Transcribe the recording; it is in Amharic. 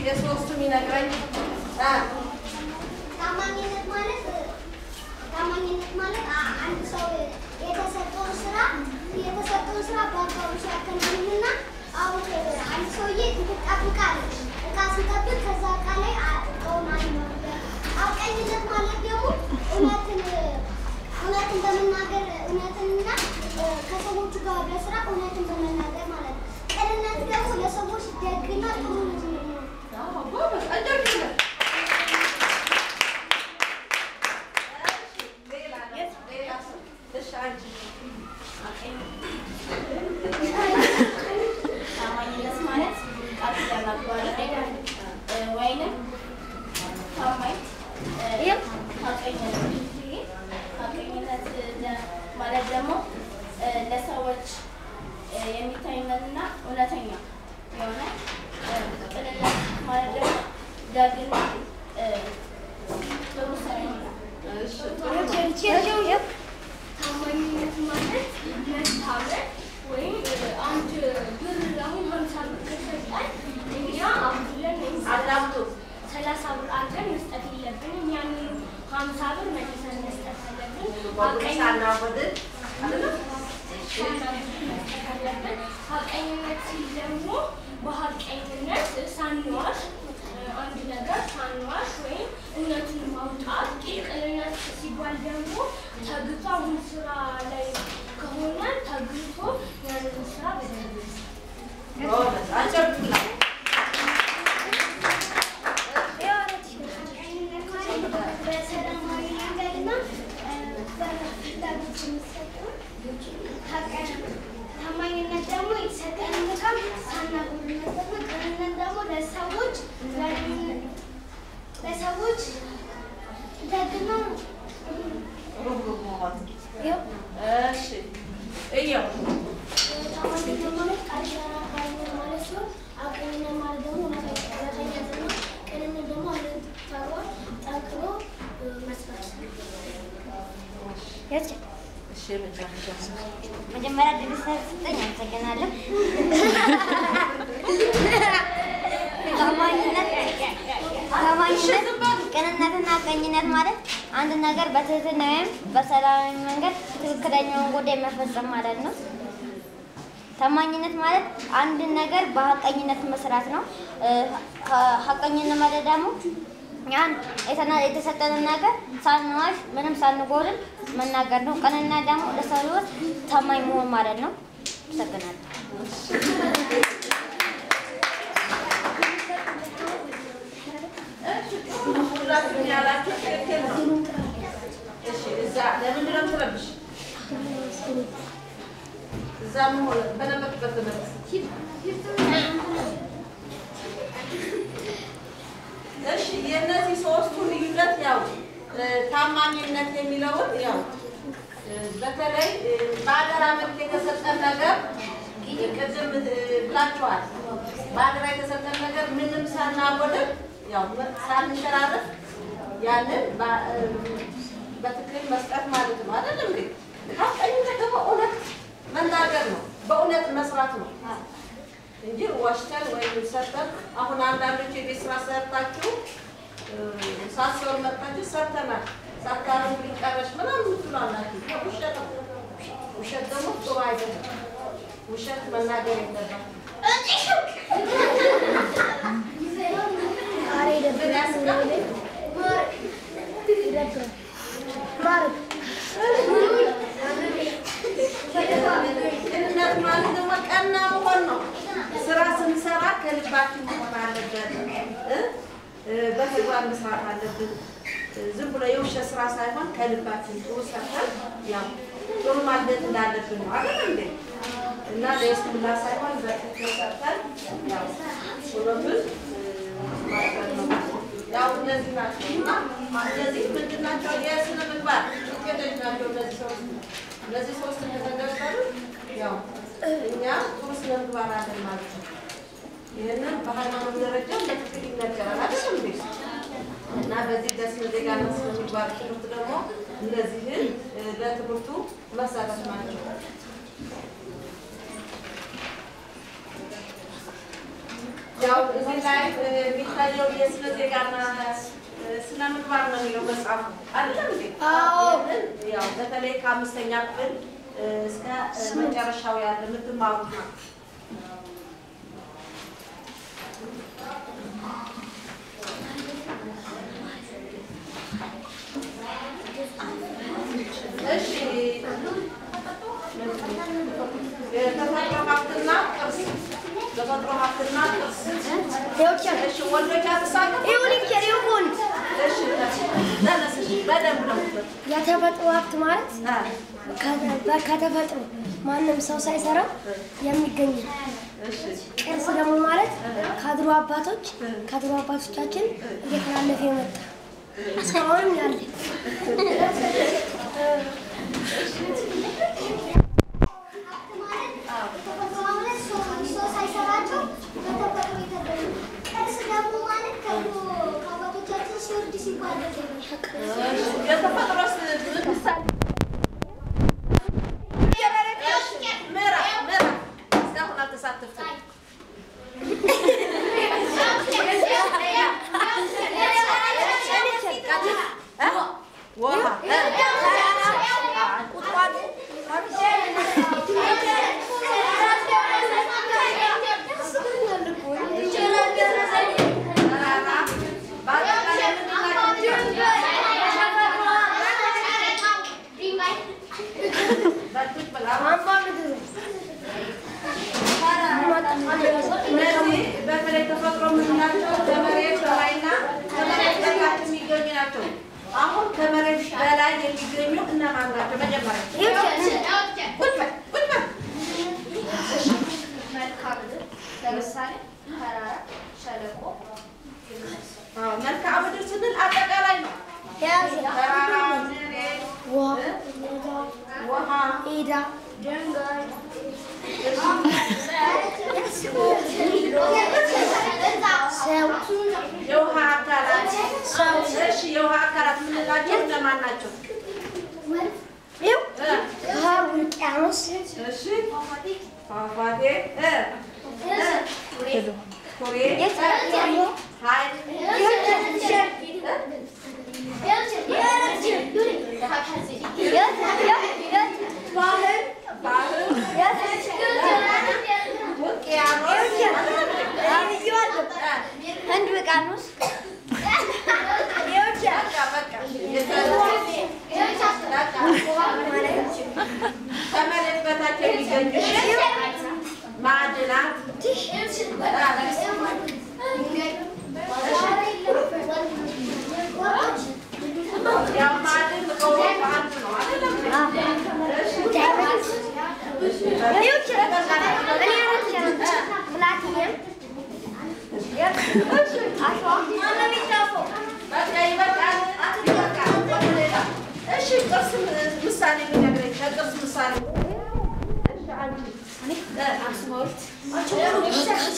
የሶስቱም ይነግረኝ አ ታማኝነት ማለት ታማኝነት ማለት አ- አንድ ሰው የተሰጠውን ስራ የተሰጠውን ስራ በአግባቡ ሲያከናውንና አሁን አንድ ሰውዬ ትጠብቃለህ። እቃ ሲጠብቅ ከዛ እቃ ላይ አ- እቃውን አለመጉደል። ሐቀኝነት ማለት ደግሞ እውነትን እውነትን በመናገር እውነትንና እ፣ ከሰዎቹ ጋር በስራ እውነትን በመናገር ማለት ነው። ቅንነት ደግሞ ለሰዎች ደግና ጥሩ ልጅ ነው። አዎ፣ ጎበዝ አጨብጭቡለት። ሌላ ሌላ ሰው እሺ፣ አንቺ ታማኝነት ማለት ቃል ኪዳን ማክበር እ፣ ወይንም ታማኝ እ፣ ሐቀኝነት ሐቀኝነት ደ- ማለት ደግሞ እ፣ ለሰዎች እ፣ የሚታይነትና እውነተኛ የሆነ እ፣ ቅንነት ማለት ደግሞ ደግና እ፣ ጥሩ ሰው ይሆናል። እሺ፣ ታማኝነት ማለት መታመን ወይም አንድ ብር አሁን ሀምሳ ብር ከሰጠን እኛ አብለን ወይም አዳምጡ። ሰላሳ ብር አድርገን መስጠት የለብንም። ያንን ሀምሳ ብር መልሰን መስጠት አለብን። ወጉን ሳናጎድል አይደለም? መስጠት አለብን። ሀቀኝነት ሲል ደግሞ በሀቀኝነት ሳንዋሽ አንድ ነገር ሳንዋሽ ወይም እውነቱን ማውጣት። ቅንነት ሲባል ደግሞ ተግቶ አሁን ስራ ላይ ከሆነ ተግቶ ያንን ስራ በደንብ ጎበዝ አጨብጭቡለት። በሰላማዊ መንገድና በፍላጎት የሚሰጡ ታማኝነት ደግሞ የተሰጠንን ዕቃ ሳናጎድል መጠበቅ፣ ቅንነት ደግሞ ለሰዎች ለሰዎች ደግና ሩህሩህ መሆን። እሺ፣ እየው ታማኝነት ማለት ቃል ኪዳን አክባሪነት ማለት ሲሆን ሐቀኝነት ማለት ደግሞ እውነተኛነት ነው። ቅንነት ደግሞ አንድን ተግባር ጠንክሮ መስራት እሺ፣ የመጨረሻ መጀመሪያ ድል ስለተሰጠኝ አመሰግናለሁ። ታማኝነት ታማኝነት፣ ቅንነትና ቀኝነት ማለት አንድ ነገር በትህትና ወይም በሰላማዊ መንገድ ትክክለኛውን ጉዳይ መፈጸም ማለት ነው። ታማኝነት ማለት አንድ ነገር በሀቀኝነት መስራት ነው። እ፣ ሀ- ሀቀኝነት ማለት ደግሞ ያን የተና- የተሰጠንን ነገር ሳንዋሽ ምንም ሳንጎድል መናገር ነው። ቅንነት ደግሞ ለሰዎች ታማኝ መሆን ማለት ነው። አመሰግናለሁ። ሁላችሁም ያላችሁ ትክክል ነው። እሺ፣ እዛ ለምንድን ነው የምትረብሽ? እዛ መሆን በነበርክበት ተመለስ። እሺ፣ የእነዚህ ሶስቱ ልዩነት ያው እ፣ ታማኝነት የሚለውን ያው እ፣ በተለይ እ፣ በአደራ መልክ የተሰጠን ነገር ቅድም እ፣ ብላችኋል። በአደራ የተሰጠን ነገር ምንም ሳናጎድል ያው ሳንሸራረፍ ያንን በ- እ፣ በትክክል መስጠት ማለት ነው አይደለም እንዴ? ሐቀኝነት ደግሞ እውነት መናገር ነው፣ በእውነት መስራት ነው እንጂ ዋሽተን ወይም ሰርተን አሁን አንዳንዶች የቤት ስራ ሰርታችሁ እ፣ ሳትሰሩ መጥታችሁ ሰርተናል ሳታረሙ ሊቀረሽ ምናምን ትላላችሁ። ውሸት ነው። ውሸት ደግሞ ጥሩ አይደለም። ውሸት መናገር የለባትም። ምን ያስቃል? ቅንነት ማለት ደግሞ ቀና መሆን ነው። ስራ ስንሰራ ከልባችን መሆን አለበት እ? እ፣ በተግባር መስራት አለብን። እ፣ ዝም ብሎ የውሸት ስራ ሳይሆን ከልባችን ጥሩ ሰርተን ያው ጥሩ ማግኘት እንዳለብን ነው አይደል እንዴ? እና ለይስሙላ ሳይሆን በትክክል ሰርተን ያው ሁሉምን ማድረግ ነው። ያው እነዚህ ናቸው እና እነዚህ ምንድን ናቸው? የስነ ምግባር ውጤቶች ናቸው እነዚህ ሶስት እነዚህ ሶስት ከተገበሩ ያው እኛ ጥሩ ስነ ምግባር አለን ማለት ነው። ይህንን በሃይማኖት ደረጃ በትክክል ይነገራል አይደል እንዴ? እና በዚህ በስነ ዜጋና ስነ ምግባር ትምህርት ደግሞ እነዚህን እ፣ ለትምህርቱ መሰረት ናቸው። ያው እዚህ ላይ እ፣ የሚታየው የስነ ዜጋና እ፣ ስነ ምግባር ነው የሚለው መጽሐፉ አይደለም እንዴ? አዎ። ይህንን ያው በተለይ ከአምስተኛ ክፍል እ፣ እስከ እ፣ መጨረሻው ያለ የምትማሩት ነው። እሺ የተፈጥሮ ሀብትና ቅርስ ተፈጥሮ ሀብትና ቅርስ እሺ ወንዶች አትሳተፉ እሺ ተነስ እሺ በደንብ ነው የተፈጥሮ ሀብት ማለት አ፣ ከተ- ከተፈጥሮ ማንም ሰው ሳይሰራው የሚገኝ ነው። እሺ ቅርስ ደግሞ ማለት ከድሮ አባቶች ከድሮ አባቶቻችን እየተላለፈ የመጣ እስካሁንም ያለ የተፈጥሮስ ምሳሌ ምዕራፍ ምዕራፍ እስካሁን አልተሳተፍኩም እ? ውሃ እ፣ ቁጥቋጦ ተራራ በአጠቃላይ ምንድን ናቸው? በጥቅ ብላ እነዚህ በተለይ ተፈጥሮ የምንላቸው ከመሬት በላይና ከመሬት በታች የሚገኙ ናቸው። አሁን ከመሬት በላይ የሚገኙ እነማን ናቸው? መጀመሪያ ቁጭ በል ቁጭ በል። መልክዓ ምድር ለምሳሌ ተራራ፣ ሸለቆ አዎ፣ መልክዓ ምድር ስንል አጠቃላይ ነው። ተራራ፣ መሬት፣ ውሃ፣ ሜዳ ሰው የውሃ አካላት እሺ፣ የውሃ አካላት የምንላቸው እነማን ናቸው? ይኸው እ፣ ውሃ ውቅያኖስ እሺ፣ ፏፏቴ እ፣ እ፣ ኩሬ፣ ሐይቅ ባህር፣ ውቅያኖስ ህንድ ውቅያኖስ ከመሬት በታች የሚገኙ ማዕድናት ያው ማዕድን ከወርቅ አንዱ ነው አይደለም? በቃ ይበቃል፣ ይበቃል። ወደ ሌላ። እሺ ቅርስ ምሳሌ የሚነግረኝ ከቅርስ ምሳሌ እሺ አንቺ እ፣ አክሱም ሐውልት